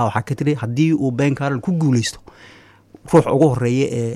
waxaa ka tiri haddii uu ben carol ku guuleysto ruux ugu horeeya ee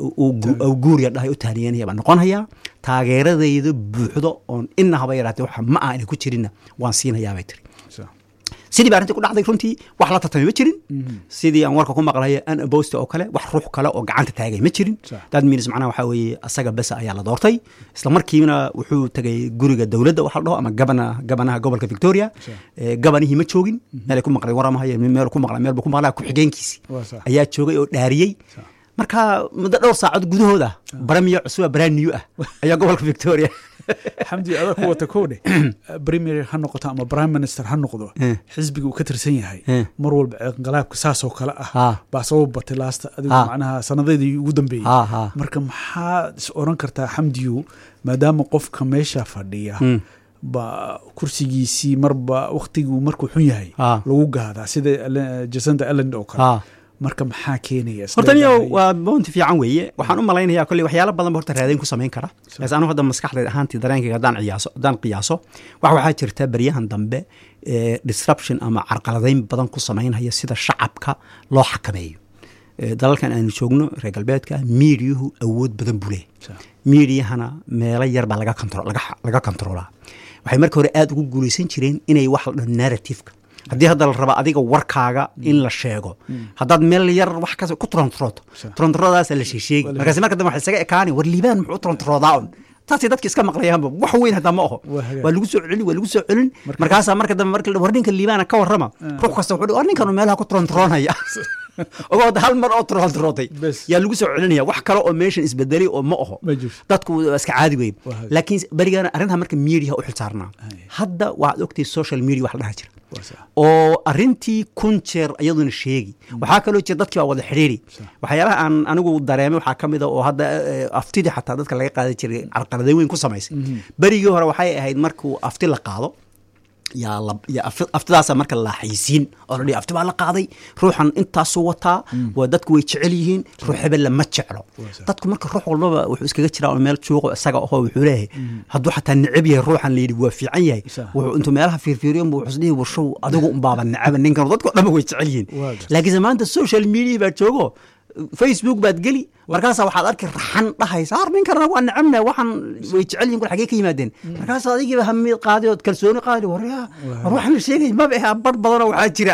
uu guuriya dhahay u taaniyanaya baan noqon hayaa taageeradayda buuxdo oon ina haba yaraatee waxa ma ah inay ku jirinna waan siinayaa bay tiri sidii ba arrintii ku dhacday runtii wax la tartamay ma jirin sidii aan warka ku maqlaya an abosta oo kale wax ruux kale oo gacanta taagay ma jirin dad minis macnaha waxaa weeye asaga besa ayaa la doortay isla markiina wuxuu tegay guriga dowladda waxa la dhaho ama gabana gabanaha gobolka victoria gabanihii ma joogin meelay ku maqlay waramahay meel ku maqla meel buu ku maqlaa ku-xigeenkiisi ayaa joogay oo dhaariyey marka muddo dhowr saacood gudahooda baramiyo cusuba braniw ah ayaa gobolka victoria xamdi adaa ku wata kowdhe premier ha noqoto ama prime minister ha noqdo xisbiga uu ka tirsan yahay mar walba inqalaabka saasoo kale ah baa sabab batay laasta adigu macnaha sanadeedii ugu dambeeyey marka maxaa is oran kartaa xamdiyu maadaama qofka meesha fadhiya ba kursigiisii marba waktiguu markuu xun yahay lagu gaadaa sida jasanta elland oo kale marka maxaa keenaya horta niyo waa bounti fiican weeye waxaan u malaynayaa kolley waxyaalo badan ba horta raadayn ku samayn kara bas anu hadda maskaxdeed ahaantii dareenkayga haddaan qiyaaso haddaan qiyaaso wax waxaa jirta beryahan dambe disruption ama carqaladayn badan ku samaynhaya sida shacabka loo xakameeyo dalalkan aanu joogno reer galbeedka miidiyuhu awood badan buu leehay miidiyahana meelo yar baa laga kontroolaa waxay marka hore aada ugu guulaysan jireen inay wax la dhaho narrativeka haddii hadda la raba adiga warkaaga in la sheego haddaad meel yar wax kas ku trontrooto trontroodaasa la sheesheegi markaasi marka dambe waxa isaga ekaani war liibaan muxuu trontroodaa un taasay dadka iska maqlayaanba wax weyn hataa ma aho waa lagu soo celin waa lagu soo celin markaasaa marka dambe marka war ninka liibaana ka warrama ruux kasta wuxuu war ninkanu meelaha ku trontroonaya ogoo hal mar oo trontrootay yaa lagu soo celinaya wax kale oo meeshan isbedelay oo ma aho dadku waa iska caadi wey laakiin berigaana arrintaa marka mediaha u xilsaarnaa hadda waxaad ogtay social media wax la dhaha jira oo arintii kun jeer iyaduna sheegi waxaa kaloo jira dadkii baa wada xidhiiri waxyaalaha aan anigu dareemay waxaa ka mid a oo hadda aftidii xataa dadka laga qaadan jiray carqaladeyn weyn ku samaysay berigii hore waxay ahayd markuu afti la qaado yaa aftidaasa marka la xaysiin oo la dhihi afti baa la qaaday ruuxan intaasuu wataa waa dadku way jecel yihiin ruux hebel lama jeclo dadku marka ruux walbaba wuxuu iskaga jiraa oo meel juuqo isaga ahoo wuxuu leeyahay hadduu xataa necab yahay ruuxan la yidhi waa fiican yahay wuxuu intuu meelaha fiirfiiriyon bu wuxuu isdhihi warshow adigu unbaaba necaba ninkan dadku dhanba way jecel yihiin laakiinse maanta social media baa joogo facebook baad geli markaasa waxaad arki raxan dhahaysa har ninkanna waa necabna waxaan way jecel yihin kul xagee ka yimaadeen markaas adigiiba hamid qaaday ood kalsooni qaaday waryaa war waxaan la sheegay maba ahaa bar badanoo waxaa jira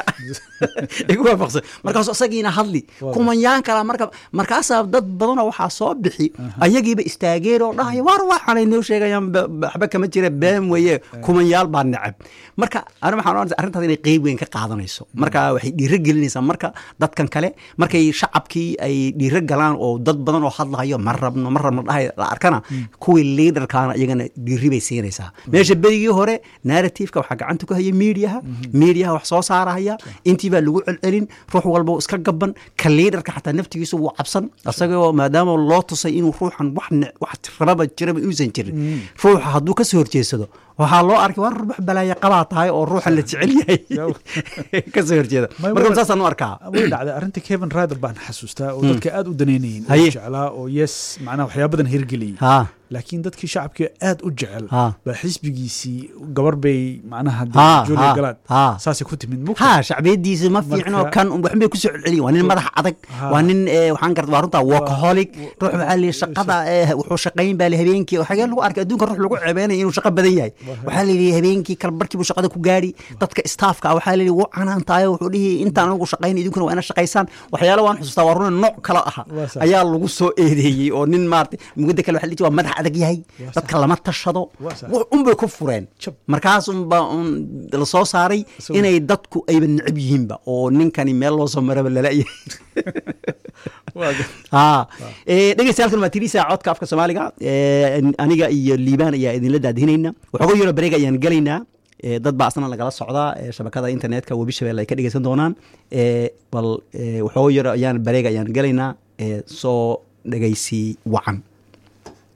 igu waafaqsan markaasu isagiina hadli kumanyaan kala marka markaasaa dad badanoo waxaa soo bixi ayagiiba istaageen oo dhahaya war waxaanay noo sheegayaan waxba kama jira been weeye kumanyaal baa necab marka ani waxaan oranaysa arrintaas inay qeyb weyn ka qaadanayso marka waxay dhiiro gelinaysaa marka dadkan kale markay shacabkii ay dhiiro galaan oo dad badan oo hadlahayo ma rabno ma rabno dhahay la arkana kuwii liidarkaana iyagana dhiiri bay siinaysaa meesha berigii hore narrativeka waxaa gacanta ku haya mediaha mediaha wax soo saarahaya intii baa lagu celcelin ruux walba iska gaban ka liidarka xataa naftigiisa wuu cabsan isagoo maadaama loo tusay inuu ruuxan wax rababa jiraba inuusan jirin ruuxa hadduu kasoo horjeedsado waxaa loo arkay war wax balaaya qabaa tahay oo ruuxan la jecel yahay kasoo horjeeda marka saasaan u arkaa way dhacday arrinta kevin rider baan xasuustaa oo dadka aad u danaynayeen oo jeclaa oo yes macnaha waxyaa badan hirgeliyey laakiin dadkii shacabkii aad u jecel baa xisbigiisii gabar bay macnaha julia galaad saasay ku timid ha shacbiyadiisa ma fiicno kan waxbay kusoo celceliyin waa nin madax adag waa nin waxaan garta waa runtaa workaholic ruux waxaa lihi shaqada wuxuu shaqayn baa li habeenkii xagee lagu arkay adduunka ruux lagu ceebeynaya inuu shaqo badan yahay waxaa la yidhi habeenkii kalbarkii buu shaqada ku gaari dadka staafka ah waxaa la yidhi wuu canaantaayo wuxuu dhihi intaan anigu shaqayn idinkuna waa ina shaqaysaan waxyaalo waan xusuustaa waa runa nooc kale aha ayaa lagu soo eedeeyey oo nin maarata mugada kale waxa la waa madax adag yahay dadka lama tashado unbay ku fureen markaas unba la soo saaray inay dadku ayba necab yihiinba oo ninkani meel loo soo maraba lalayahay dhegeystayaal waa tirisa codka afka soomaaliga aniga iyo liibaan ayaa idinla daadihinayna waxooga yaro bareeg ayaan gelaynaa dad baa asna lagala socdaa shabakada internetka webi shabelle ay ka dhegeysan doonaan bal waxooga yaro ayaan bareeg ayaan gelaynaa soo dhegeysi wacan